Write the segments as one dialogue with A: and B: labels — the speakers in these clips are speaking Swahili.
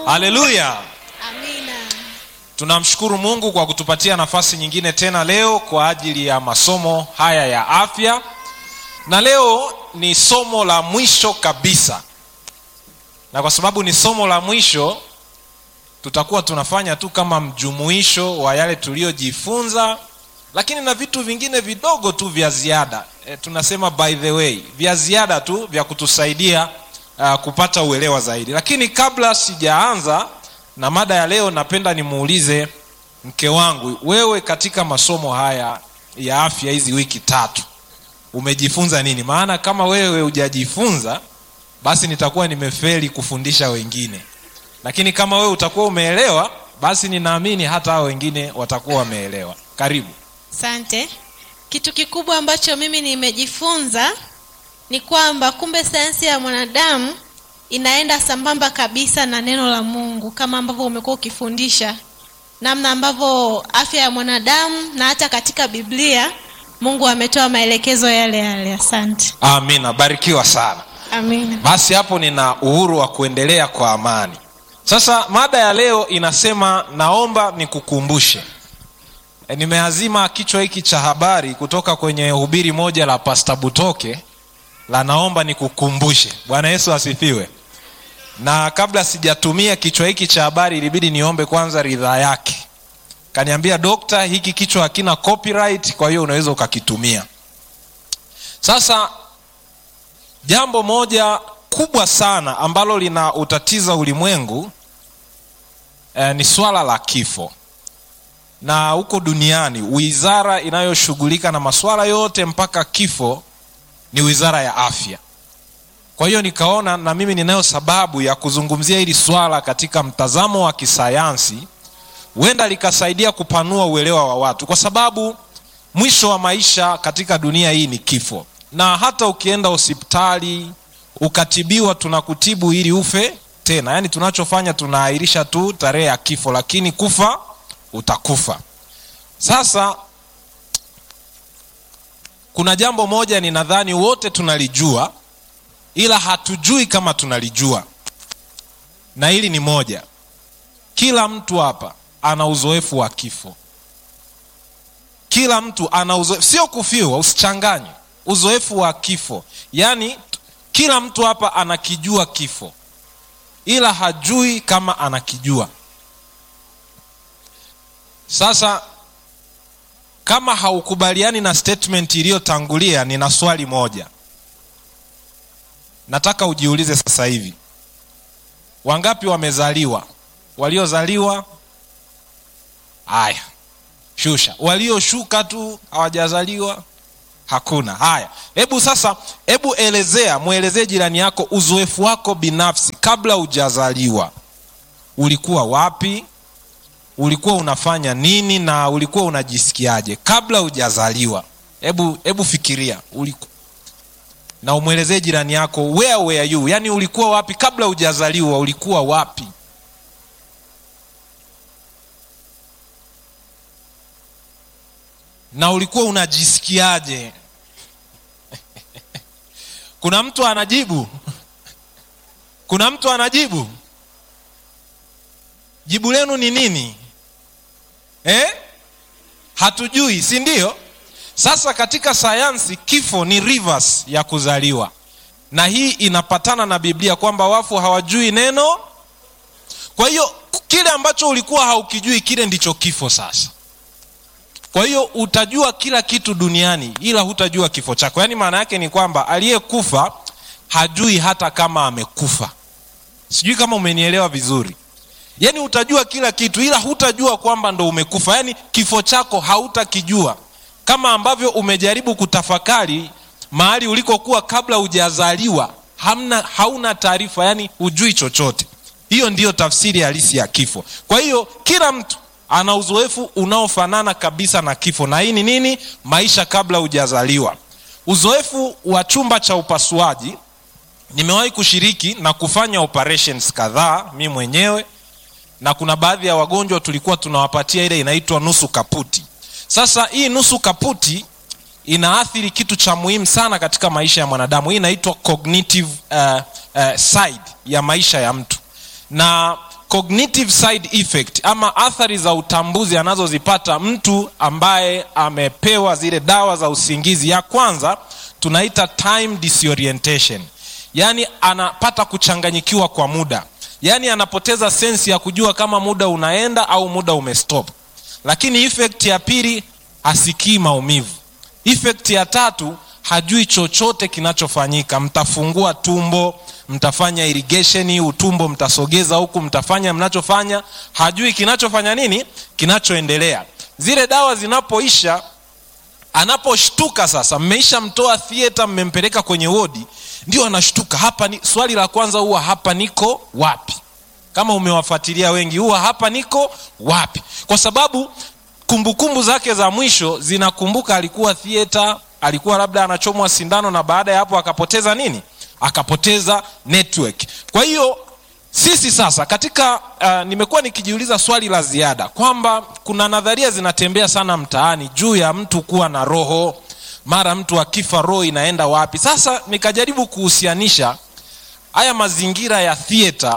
A: haleluya
B: Amina.
A: tunamshukuru mungu kwa kutupatia nafasi nyingine tena leo kwa ajili ya masomo haya ya afya na leo ni somo la mwisho kabisa na kwa sababu ni somo la mwisho tutakuwa tunafanya tu kama mjumuisho wa yale tuliyojifunza lakini na vitu vingine vidogo tu vya ziada e, tunasema by the way vya ziada tu vya kutusaidia uh, kupata uelewa zaidi lakini kabla sijaanza na mada ya leo napenda nimuulize mke wangu wewe katika masomo haya ya afya hizi wiki tatu umejifunza nini maana kama wewe hujajifunza basi nitakuwa nimefeli kufundisha wengine lakini kama wewe utakuwa umeelewa basi ninaamini hata hao wengine watakuwa wameelewa karibu
B: Asante. Kitu kikubwa ambacho mimi nimejifunza ni kwamba kumbe sayansi ya mwanadamu inaenda sambamba kabisa na neno la Mungu kama ambavyo umekuwa ukifundisha namna ambavyo afya ya mwanadamu na hata katika Biblia Mungu ametoa maelekezo yale yale. Asante.
A: amina barikiwa sana
B: Amina.
A: basi hapo nina uhuru wa kuendelea kwa amani sasa mada ya leo inasema naomba nikukumbushe e, nimeazima kichwa hiki cha habari kutoka kwenye hubiri moja la pasta butoke la naomba nikukumbushe bwana yesu asifiwe na kabla sijatumia kichwa hiki cha habari ilibidi niombe kwanza ridhaa yake kaniambia dokta hiki kichwa hakina copyright kwa hiyo unaweza ukakitumia sasa jambo moja kubwa sana ambalo lina utatiza ulimwengu eh, ni swala la kifo na huko duniani wizara inayoshughulika na maswala yote mpaka kifo ni wizara ya afya kwa hiyo nikaona na mimi ninayo sababu ya kuzungumzia hili swala katika mtazamo wa kisayansi huenda likasaidia kupanua uelewa wa watu kwa sababu mwisho wa maisha katika dunia hii ni kifo na hata ukienda hospitali ukatibiwa tunakutibu ili ufe tena yaani tunachofanya tunaahirisha tu tarehe ya kifo lakini kufa utakufa sasa kuna jambo moja ni nadhani wote tunalijua ila hatujui kama tunalijua na hili ni moja kila mtu hapa ana uzoefu wa kifo kila mtu ana uzoefu sio kufiwa usichanganye uzoefu wa kifo yaani kila mtu hapa anakijua kifo ila hajui kama anakijua sasa kama haukubaliani na statement iliyotangulia nina swali moja nataka ujiulize sasa hivi wangapi wamezaliwa waliozaliwa haya shusha walioshuka tu hawajazaliwa hakuna haya hebu sasa hebu elezea mwelezee jirani yako uzoefu wako binafsi kabla hujazaliwa ulikuwa wapi ulikuwa unafanya nini na ulikuwa unajisikiaje kabla hujazaliwa hebu hebu fikiria uliku na umwelezee jirani yako where were you yaani ulikuwa wapi kabla hujazaliwa ulikuwa wapi na ulikuwa unajisikiaje kuna mtu anajibu kuna mtu anajibu jibu lenu ni nini eh? hatujui si ndio sasa katika sayansi kifo ni reverse ya kuzaliwa na hii inapatana na biblia kwamba wafu hawajui neno kwa hiyo kile ambacho ulikuwa haukijui kile ndicho kifo sasa kwa hiyo utajua kila kitu duniani ila hutajua kifo chako yaani maana yake ni kwamba aliyekufa hajui hata kama amekufa sijui kama umenielewa vizuri yaani utajua kila kitu ila hutajua kwamba ndo umekufa yaani kifo chako hautakijua kama ambavyo umejaribu kutafakari mahali ulikokuwa kabla hujazaliwa hamna hauna taarifa yaani hujui chochote hiyo ndiyo tafsiri halisi ya kifo kwa hiyo kila mtu ana uzoefu unaofanana kabisa na kifo na hii ni nini maisha kabla hujazaliwa uzoefu wa chumba cha upasuaji nimewahi kushiriki na kufanya operations kadhaa mi mwenyewe na kuna baadhi ya wagonjwa tulikuwa tunawapatia ile inaitwa nusu kaputi sasa hii nusu kaputi inaathiri kitu cha muhimu sana katika maisha ya mwanadamu hii inaitwa cognitive uh, uh, side ya maisha ya mtu na cognitive side effect ama athari za utambuzi anazozipata mtu ambaye amepewa zile dawa za usingizi ya kwanza tunaita time disorientation yaani anapata kuchanganyikiwa kwa muda yaani anapoteza sensi ya kujua kama muda unaenda au muda umestop lakini effect ya pili hasikii maumivu effect ya tatu hajui chochote kinachofanyika mtafungua tumbo mtafanya irrigation utumbo mtasogeza huku mtafanya mnachofanya hajui kinachofanya nini kinachoendelea zile dawa zinapoisha anaposhtuka sasa mmeisha mtoa theater mmempeleka kwenye wodi ndio anashtuka hapa ni, swali la kwanza huwa hapa niko wapi kama umewafuatilia wengi huwa hapa niko wapi kwa sababu kumbukumbu kumbu zake za mwisho zinakumbuka alikuwa theater alikuwa labda anachomwa sindano na baada ya hapo akapoteza nini akapoteza network kwa hiyo sisi sasa katika uh, nimekuwa nikijiuliza swali la ziada kwamba kuna nadharia zinatembea sana mtaani juu ya mtu kuwa na roho mara mtu akifa roho inaenda wapi sasa nikajaribu kuhusianisha haya mazingira ya theater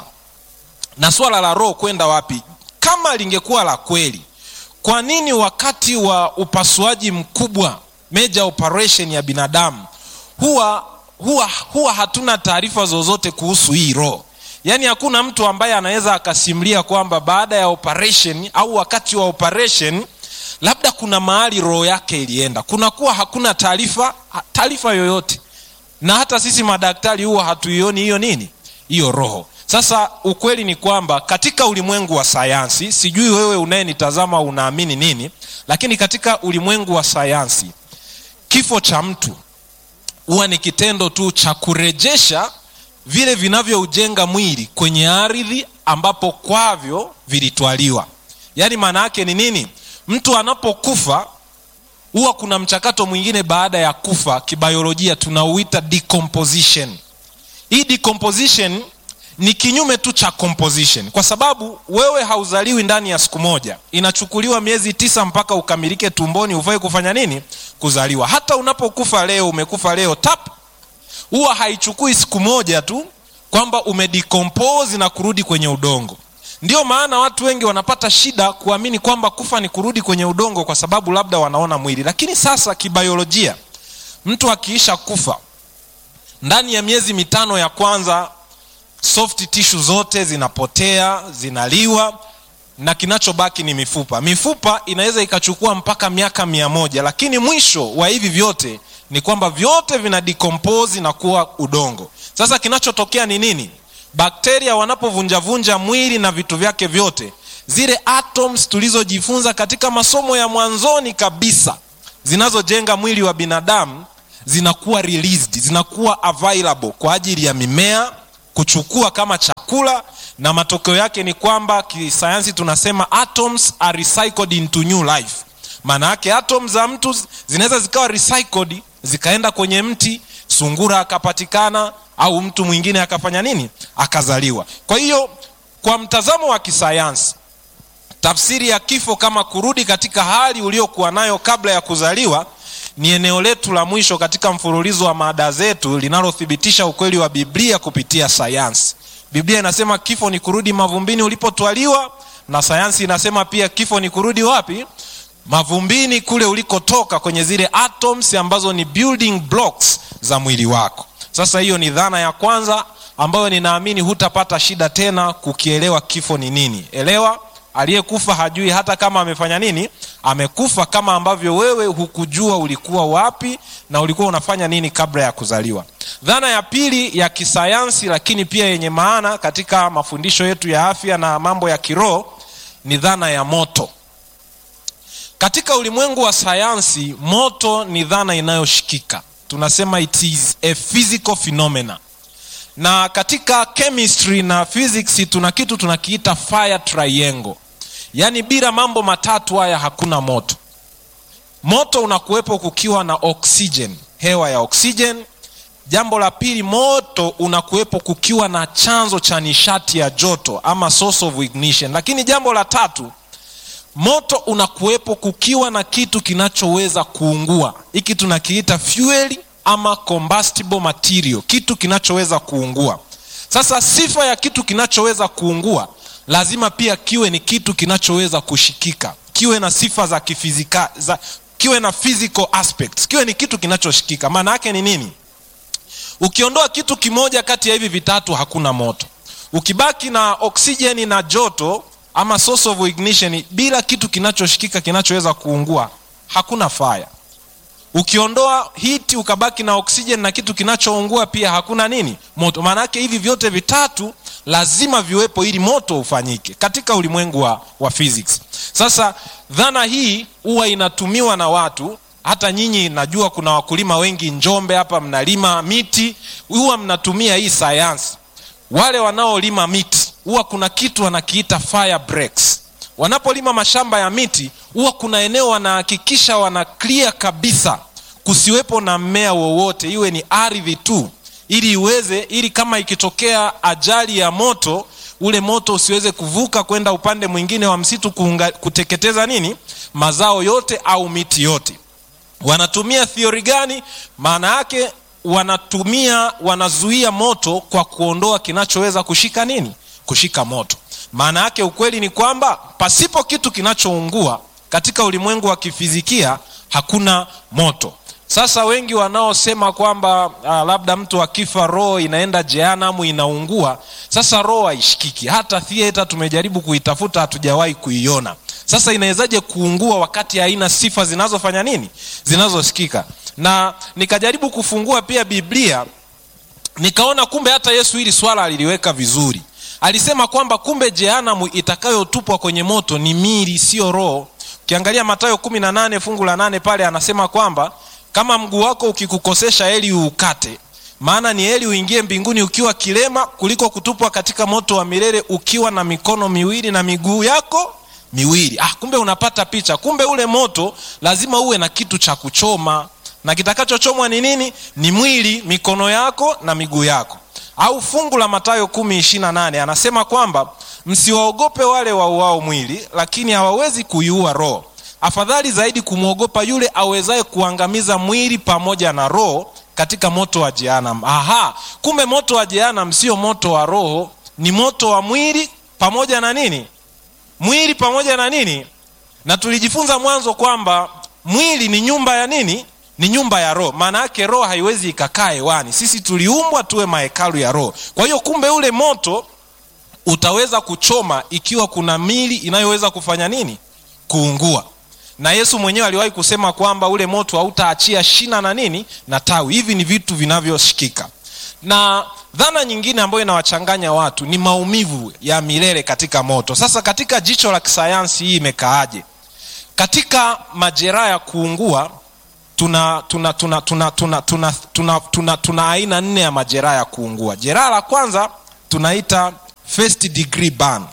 A: na swala la roho kwenda wapi kama lingekuwa la kweli kwa nini wakati wa upasuaji mkubwa major operation ya binadamu huwa huwa huwa hatuna taarifa zozote kuhusu hii roho yaani hakuna mtu ambaye anaweza akasimulia kwamba baada ya operation au wakati wa operation labda kuna mahali roho yake ilienda kunakuwa hakuna taarifa taarifa yoyote na hata sisi madaktari huwa hatuioni hiyo nini hiyo roho sasa ukweli ni kwamba katika ulimwengu wa sayansi sijui wewe unayenitazama unaamini nini lakini katika ulimwengu wa sayansi kifo cha mtu huwa ni kitendo tu cha kurejesha vile vinavyoujenga mwili kwenye ardhi ambapo kwavyo vilitwaliwa yaani maana yake ni nini mtu anapokufa huwa kuna mchakato mwingine baada ya kufa kibiolojia tunauita decomposition hii decomposition ni kinyume tu cha composition kwa sababu wewe hauzaliwi ndani ya siku moja inachukuliwa miezi tisa mpaka ukamilike tumboni ufai kufanya nini kuzaliwa hata unapokufa leo umekufa leo tap huwa haichukui siku moja tu kwamba umedecompose na kurudi kwenye udongo ndio maana watu wengi wanapata shida kuamini kwamba kufa ni kurudi kwenye udongo kwa sababu labda wanaona mwili lakini sasa kibiolojia mtu akiisha kufa ndani ya miezi mitano ya kwanza soft tissue zote zinapotea zinaliwa na kinachobaki ni mifupa mifupa inaweza ikachukua mpaka miaka mia moja lakini mwisho wa hivi vyote ni kwamba vyote vina decompose na kuwa udongo sasa kinachotokea ni nini bakteria wanapovunjavunja mwili na vitu vyake vyote zile atoms tulizojifunza katika masomo ya mwanzoni kabisa zinazojenga mwili wa binadamu zinakuwa released zinakuwa available kwa ajili ya mimea kuchukua kama chakula na matokeo yake ni kwamba kisayansi tunasema atoms are recycled into new life maana yake atom za mtu zinaweza zikawa recycled zikaenda kwenye mti sungura akapatikana au mtu mwingine akafanya nini akazaliwa kwa hiyo kwa mtazamo wa kisayansi tafsiri ya kifo kama kurudi katika hali uliokuwa nayo kabla ya kuzaliwa ni eneo letu la mwisho katika mfululizo wa mada zetu linalothibitisha ukweli wa biblia kupitia sayansi biblia inasema kifo ni kurudi mavumbini ulipotwaliwa na sayansi inasema pia kifo ni kurudi wapi mavumbini kule ulikotoka kwenye zile atoms ambazo ni building blocks za mwili wako sasa hiyo ni dhana ya kwanza ambayo ninaamini hutapata shida tena kukielewa kifo ni nini elewa aliyekufa hajui hata kama amefanya nini amekufa kama ambavyo wewe hukujua ulikuwa wapi na ulikuwa unafanya nini kabla ya kuzaliwa dhana ya pili ya kisayansi lakini pia yenye maana katika mafundisho yetu ya afya na mambo ya kiroho ni dhana ya moto katika ulimwengu wa sayansi moto ni dhana inayoshikika tunasema it is a physical phenomena na katika chemistry na physics tuna kitu tunakiita fire triangle yaani bila mambo matatu haya hakuna moto moto unakuwepo kukiwa na oxygen hewa ya oxygen jambo la pili moto unakuwepo kukiwa na chanzo cha nishati ya joto ama source of ignition lakini jambo la tatu moto unakuwepo kukiwa na kitu kinachoweza kuungua hiki tunakiita fuel ama combustible material kitu kinachoweza kuungua sasa sifa ya kitu kinachoweza kuungua lazima pia kiwe ni kitu kinachoweza kushikika kiwe na sifa za kifizika za, kiwe na physical aspects kiwe ni kitu kinachoshikika maana yake ni nini ukiondoa kitu kimoja kati ya hivi vitatu hakuna moto ukibaki na oksijeni na joto ama source of ignition bila kitu kinachoshikika kinachoweza kuungua hakuna fire ukiondoa hiti ukabaki na oksijeni na kitu kinachoungua pia hakuna nini moto maana yake hivi vyote vitatu lazima viwepo ili moto ufanyike katika ulimwengu wa, wa physics sasa dhana hii huwa inatumiwa na watu hata nyinyi najua kuna wakulima wengi njombe hapa mnalima miti huwa mnatumia hii sayansi wale wanaolima miti huwa kuna kitu wanakiita fire breaks wanapolima mashamba ya miti huwa kuna eneo wanahakikisha wana clear kabisa kusiwepo na mmea wowote iwe ni ardhi tu ili iweze ili kama ikitokea ajali ya moto ule moto usiweze kuvuka kwenda upande mwingine wa msitu kuunga, kuteketeza nini mazao yote au miti yote wanatumia thiori gani maana yake wanatumia wanazuia moto kwa kuondoa kinachoweza kushika nini kushika moto maana yake ukweli ni kwamba pasipo kitu kinachoungua katika ulimwengu wa kifizikia hakuna moto sasa wengi wanaosema kwamba uh, labda mtu akifa roho inaenda jehanamu inaungua sasa roho haishikiki hata thieta tumejaribu kuitafuta hatujawahi kuiona sasa inawezaje kuungua wakati haina sifa zinazofanya nini zinazosikika na nikajaribu kufungua pia biblia nikaona kumbe hata yesu hili swala aliliweka vizuri alisema kwamba kumbe jehanamu itakayotupwa kwenye moto ni mili siyo roho ukiangalia matayo kumi na nane fungu la nane pale anasema kwamba kama mguu wako ukikukosesha heli uukate maana ni heli uingie mbinguni ukiwa kilema kuliko kutupwa katika moto wa milele ukiwa na mikono miwili na miguu yako miwili ah, kumbe unapata picha kumbe ule moto lazima uwe na kitu cha kuchoma na kitakachochomwa ni nini ni mwili mikono yako na miguu yako au fungu la matayo kumi ishirina nane anasema kwamba msiwaogope wale wauao mwili lakini hawawezi kuiua roho afadhali zaidi kumwogopa yule awezaye kuangamiza mwili pamoja na roho katika moto wa jehanam aha kumbe moto wa jehanam sio moto wa roho ni moto wa mwili pamoja na nini mwili pamoja na nini na tulijifunza mwanzo kwamba mwili ni nyumba ya nini ni nyumba ya roho maana yake roho haiwezi ikakaa hewani sisi tuliumbwa tuwe mahekalu ya roho kwa hiyo kumbe ule moto utaweza kuchoma ikiwa kuna mili inayoweza kufanya nini kuungua na yesu mwenyewe aliwahi kusema kwamba ule moto hautaachia shina na nini na tawi hivi ni vitu vinavyoshikika na dhana nyingine ambayo inawachanganya watu ni maumivu ya milele katika moto sasa katika jicho la kisayansi hii imekaaje katika majeraha ya kuungua tuna tuna tuna tuna tuna tuna tuna tuna tuna aina nne ya majeraha ya kuungua jeraha la kwanza tunaita first degree burn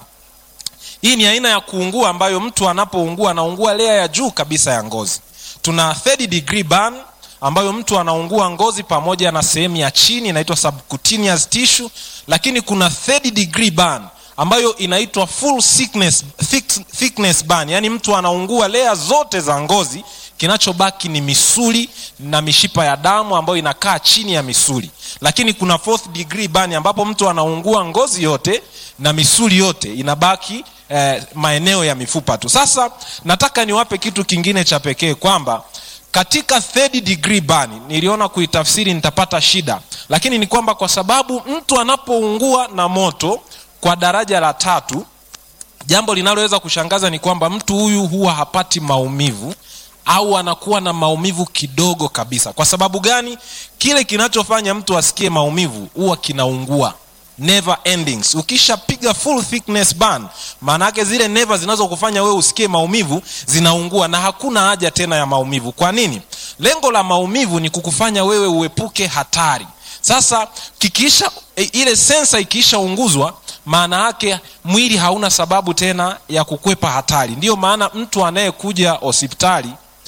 A: hii ni aina ya kuungua ambayo mtu anapoungua anaungua lea ya juu kabisa ya ngozi tuna third degree burn ambayo mtu anaungua ngozi pamoja na sehemu ya chini inaitwa subcutaneous tissue lakini kuna third degree burn ambayo inaitwa full thickness, thick, thickness burn yaani mtu anaungua lea zote za ngozi kinachobaki ni misuli na mishipa ya damu ambayo inakaa chini ya misuli lakini kuna fourth degree burn ambapo mtu anaungua ngozi yote na misuli yote inabaki eh, maeneo ya mifupa tu sasa nataka niwape kitu kingine cha pekee kwamba katika third degree burn niliona kuitafsiri nitapata shida lakini ni kwamba kwa sababu mtu anapoungua na moto kwa daraja la tatu jambo linaloweza kushangaza ni kwamba mtu huyu huwa hapati maumivu au anakuwa na maumivu kidogo kabisa kwa sababu gani kile kinachofanya mtu asikie maumivu huwa kinaungua never endings ukishapiga full thickness burn maana yake zile neva zinazokufanya wewe usikie maumivu zinaungua na hakuna haja tena ya maumivu kwa nini lengo la maumivu ni kukufanya wewe uepuke hatari sasa kikiisha e, ile sensa ikiishaunguzwa maana yake mwili hauna sababu tena ya kukwepa hatari ndiyo maana mtu anayekuja hospitali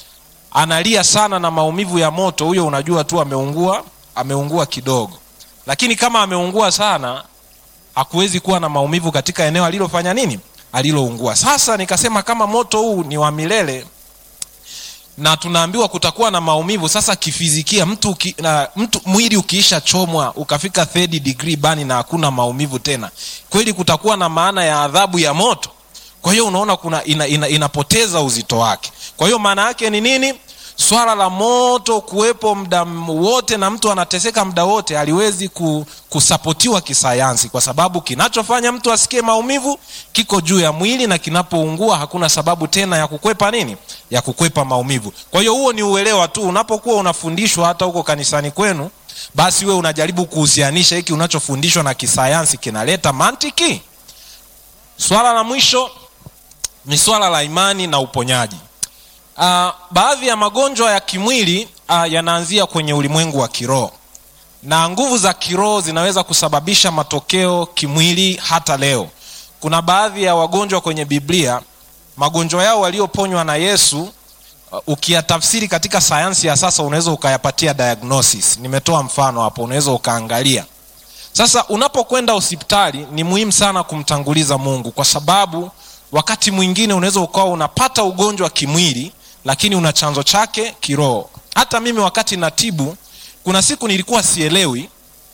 A: analia sana na maumivu ya moto huyo unajua tu ameungua ameungua kidogo lakini kama ameungua sana hakuwezi kuwa na maumivu katika eneo alilofanya nini aliloungua sasa nikasema kama moto huu ni wa milele na tunaambiwa kutakuwa na maumivu sasa kifizikia mtu, uki, na, mtu mwili ukiisha chomwa ukafika third degree bani na hakuna maumivu tena kweli kutakuwa na maana ya adhabu ya moto kwa hiyo unaona kuna ina, ina, inapoteza uzito wake kwa hiyo maana yake ni nini swala la moto kuwepo muda wote na mtu anateseka muda wote haliwezi ku, kusapotiwa kisayansi kwa sababu kinachofanya mtu asikie maumivu kiko juu ya mwili na kinapoungua hakuna sababu tena ya kukwepa nini ya kukwepa maumivu kwa hiyo huo ni uelewa tu unapokuwa unafundishwa hata huko kanisani kwenu basi we unajaribu kuhusianisha hiki unachofundishwa na kisayansi kinaleta mantiki swala la mwisho ni swala la imani na uponyaji uh, baadhi ya magonjwa ya kimwili uh, yanaanzia kwenye ulimwengu wa kiroho na nguvu za kiroho zinaweza kusababisha matokeo kimwili hata leo kuna baadhi ya wagonjwa kwenye biblia magonjwa yao walioponywa na yesu uh, ukiyatafsiri katika sayansi ya sasa unaweza ukayapatia diagnosis nimetoa mfano hapo unaweza ukaangalia sasa unapokwenda hospitali ni muhimu sana kumtanguliza mungu kwa sababu wakati mwingine unaweza ukawa unapata ugonjwa kimwili lakini una chanzo chake kiroho hata mimi wakati natibu kuna siku nilikuwa sielewi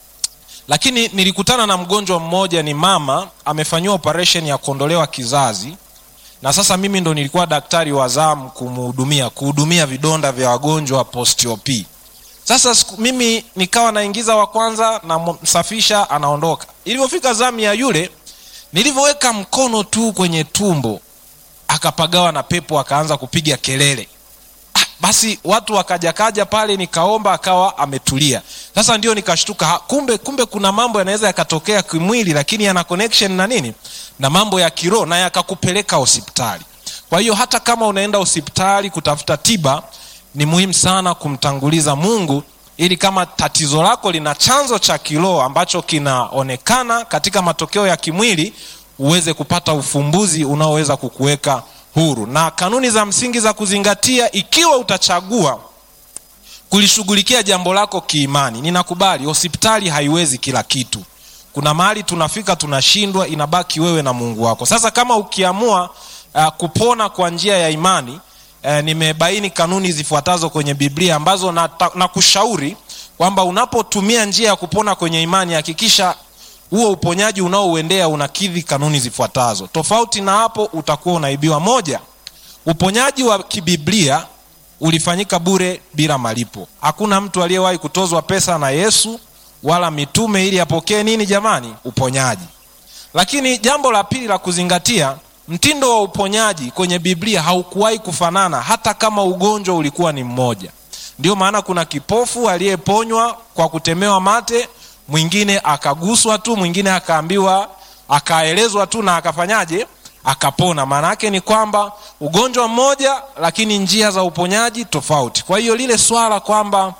A: lakini nilikutana na mgonjwa mmoja ni mama amefanyiwa operation ya kuondolewa kizazi na sasa mimi ndo nilikuwa daktari wa zamu kumhudumia kuhudumia vidonda vya wagonjwa post-op sasa siku, mimi nikawa naingiza wa kwanza namsafisha anaondoka ilivyofika zamu ya yule nilivyoweka mkono tu kwenye tumbo akapagawa na pepo akaanza kupiga kelele ah, basi watu wakajakaja pale nikaomba akawa ametulia sasa ndio nikashtuka ha, kumbe kumbe kuna mambo yanaweza yakatokea kimwili lakini yana connection na nini na mambo ya kiroho na yakakupeleka hospitali kwa hiyo hata kama unaenda hospitali kutafuta tiba ni muhimu sana kumtanguliza mungu ili kama tatizo lako lina chanzo cha kiroho ambacho kinaonekana katika matokeo ya kimwili uweze kupata ufumbuzi unaoweza kukuweka huru na kanuni za msingi za kuzingatia ikiwa utachagua kulishughulikia jambo lako kiimani ninakubali hospitali haiwezi kila kitu kuna mahali tunafika tunashindwa inabaki wewe na mungu wako sasa kama ukiamua uh, kupona kwa njia ya imani uh, nimebaini kanuni zifuatazo kwenye biblia ambazo nakushauri na kwamba unapotumia njia ya kupona kwenye imani hakikisha huo uponyaji unaouendea unakidhi kanuni zifuatazo tofauti na hapo utakuwa unaibiwa moja uponyaji wa kibiblia ulifanyika bure bila malipo hakuna mtu aliyewahi kutozwa pesa na yesu wala mitume ili apokee nini jamani uponyaji lakini jambo la pili la kuzingatia mtindo wa uponyaji kwenye biblia haukuwahi kufanana hata kama ugonjwa ulikuwa ni mmoja ndio maana kuna kipofu aliyeponywa kwa kutemewa mate mwingine akaguswa tu mwingine akaambiwa akaelezwa tu na akafanyaje akapona maana yake ni kwamba ugonjwa mmoja lakini njia za uponyaji tofauti kwa hiyo lile swala kwamba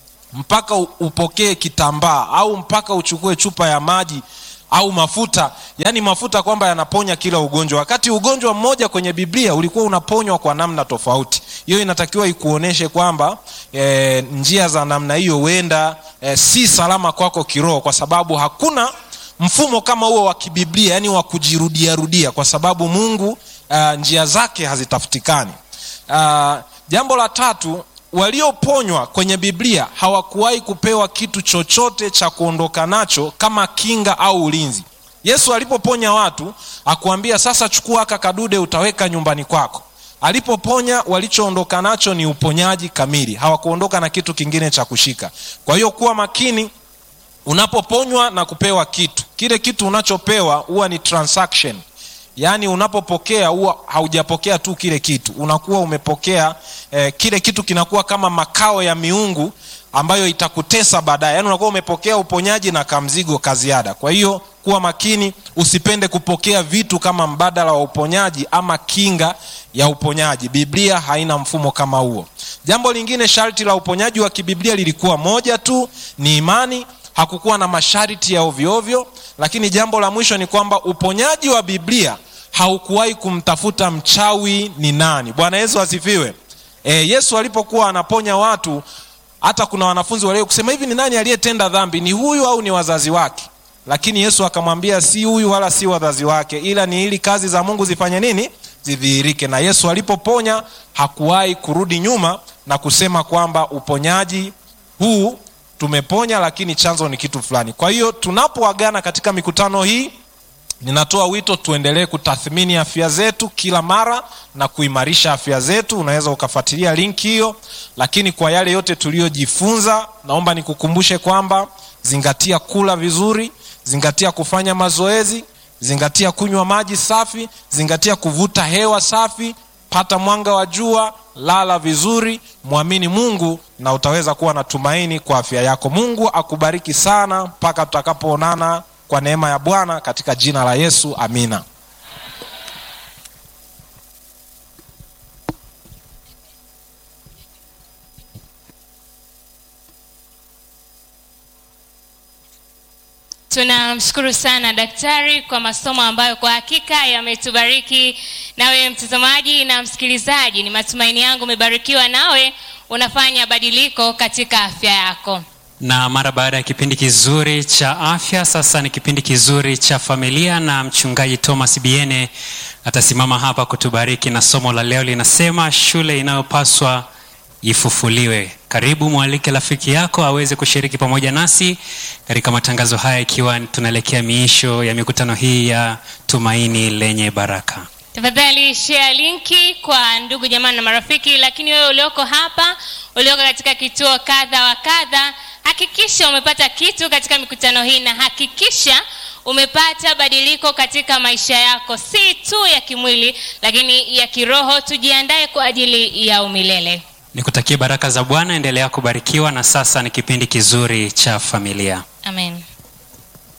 A: mpaka upokee kitambaa au mpaka uchukue chupa ya maji au mafuta yaani mafuta kwamba yanaponya kila ugonjwa wakati ugonjwa mmoja kwenye biblia ulikuwa unaponywa kwa namna tofauti hiyo inatakiwa ikuonyeshe kwamba e, njia za namna hiyo huenda e, si salama kwako kiroho kwa sababu hakuna mfumo kama huo wa kibiblia yaani wa kujirudiarudia kwa sababu mungu uh, njia zake hazitafutikani uh, jambo la tatu walioponywa kwenye biblia hawakuwahi kupewa kitu chochote cha kuondoka nacho kama kinga au ulinzi yesu alipoponya watu akuambia sasa chukua aka kadude utaweka nyumbani kwako alipoponya walichoondoka nacho ni uponyaji kamili hawakuondoka na kitu kingine cha kushika kwa hiyo kuwa makini unapoponywa na kupewa kitu kile kitu unachopewa huwa ni transaction yaani unapopokea huwa haujapokea tu kile kitu unakuwa umepokea eh, kile kitu kinakuwa kama makao ya miungu ambayo itakutesa baadaye yaani unakuwa umepokea uponyaji na kamzigo kaziada kwa hiyo kuwa makini usipende kupokea vitu kama mbadala wa uponyaji ama kinga ya uponyaji biblia haina mfumo kama huo jambo lingine sharti la uponyaji wa kibiblia lilikuwa moja tu ni imani hakukuwa na masharti ya ovyoovyo lakini jambo la mwisho ni kwamba uponyaji wa biblia haukuwahi kumtafuta mchawi ni nani bwana yesu asifiwe e, yesu alipokuwa anaponya watu hata kuna wanafunzi walio kusema hivi ni nani aliyetenda dhambi ni huyu au ni wazazi wake lakini yesu akamwambia si huyu wala si wazazi wake ila ni ili kazi za mungu zifanye nini zidhihirike na yesu alipoponya hakuwahi kurudi nyuma na kusema kwamba uponyaji huu tumeponya lakini chanzo ni kitu fulani kwa hiyo tunapoagana katika mikutano hii ninatoa wito tuendelee kutathmini afya zetu kila mara na kuimarisha afya zetu unaweza ukafuatilia linki hiyo lakini kwa yale yote tuliyojifunza naomba nikukumbushe kwamba zingatia kula vizuri zingatia kufanya mazoezi zingatia kunywa maji safi zingatia kuvuta hewa safi pata mwanga wa jua lala vizuri mwamini mungu na utaweza kuwa na tumaini kwa afya yako mungu akubariki sana mpaka tutakapoonana kwa neema ya bwana katika jina la yesu amina
C: tunamshukuru sana daktari kwa masomo ambayo kwa hakika yametubariki nawe mtazamaji na msikilizaji ni matumaini yangu umebarikiwa nawe unafanya badiliko katika afya yako
D: na mara baada ya kipindi kizuri cha afya sasa ni kipindi kizuri cha familia na mchungaji thomas biene atasimama hapa kutubariki na somo la leo linasema shule inayopaswa ifufuliwe karibu mwalike rafiki yako aweze kushiriki pamoja nasi katika matangazo haya ikiwa tunaelekea miisho ya mikutano hii ya tumaini lenye baraka
C: tafadhali share linki kwa ndugu jamani na marafiki lakini wewe ulioko hapa ulioko katika kituo kadha wa kadha hakikisha umepata kitu katika mikutano hii na hakikisha umepata badiliko katika maisha yako si tu ya kimwili lakini ya kiroho tujiandae kwa ajili ya umilele
D: nikutakie baraka za bwana endelea kubarikiwa na sasa ni kipindi kizuri cha familia
C: amen